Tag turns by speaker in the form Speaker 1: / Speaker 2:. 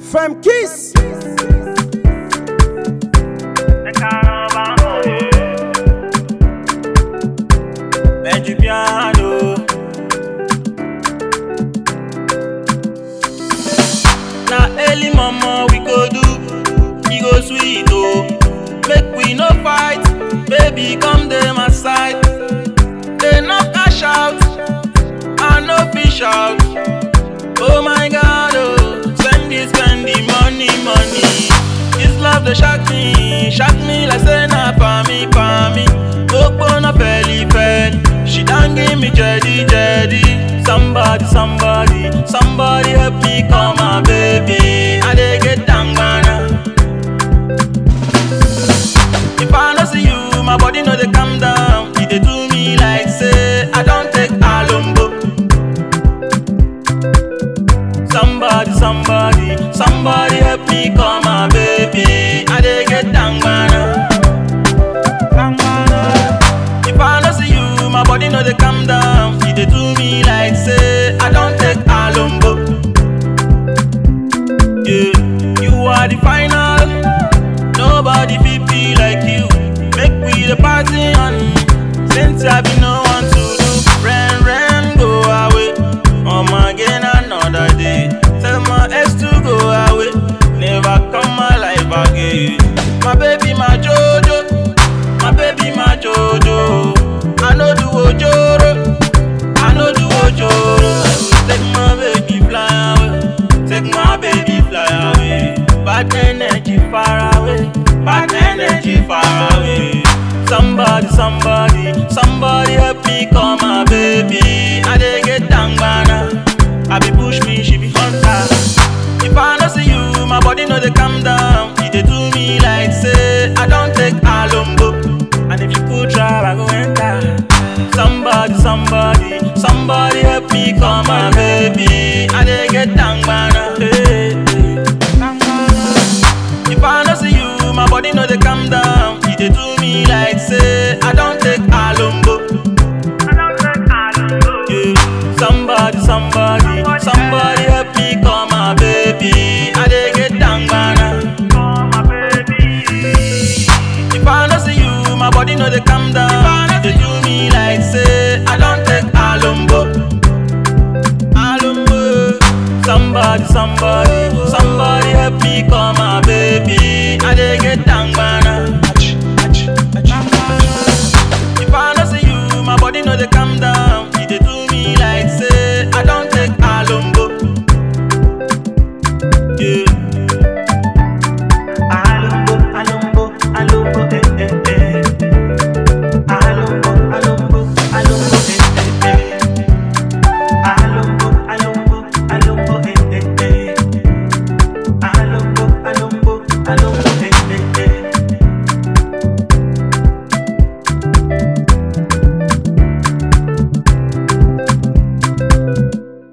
Speaker 1: Femme Kiss.
Speaker 2: Bend du piano. Na early mama we go do, e go sweet oh. Make we no fight, baby come dey my side. Dey knock cash out, I no fit shout. Oh my God oh, spend it, spend the money, money. This love dey shock me, shock me like say na for me, for me. Gbogbo fẹ́lí fẹ́lí, she don give me jedi jedi. Somebody, somebody, somebody help me call my baby. I dey get tangana. If I no see you, my body no dey calm down. E dey do me like say I don take alombo. Somebody, somebody, somebody help me call my baby. I dey get tangana. Tangana. If I no see you, my body no dey calm down. E dey do me like say I don take alombo. Yeah, you are the final. Nobody fit be like you. Make we the party on. Since I be no one to do. Ren, ren, go away. Um again another day. Tell my ex to go away. Never come my life again. My baby, my Jojo. My baby, my Jojo. I know do ojoro. I know do ojoro. I will take my baby fly away. Take my baby fly away. Bad energy far away. Bad energy far away. Somebody, somebody, somebody help me call my baby. I dey get tangana. I be push me, she be hunter. If I no see you, my body no dey calm down. E dey do me like say I don take alombo. And if you put trap, I go enter. Somebody, somebody, somebody help me call my baby. I dey get tangana. Hey, hey. If I no see you, my body no dey calm down. E dey do me like say I don take alombo. Yeah. Somebody, somebody, somebody help me call my baby. I dey get tangana. If I no see you, my body no dey calm down. E dey do me like say I don take alombo. Alombo. Somebody, somebody, somebody help me call my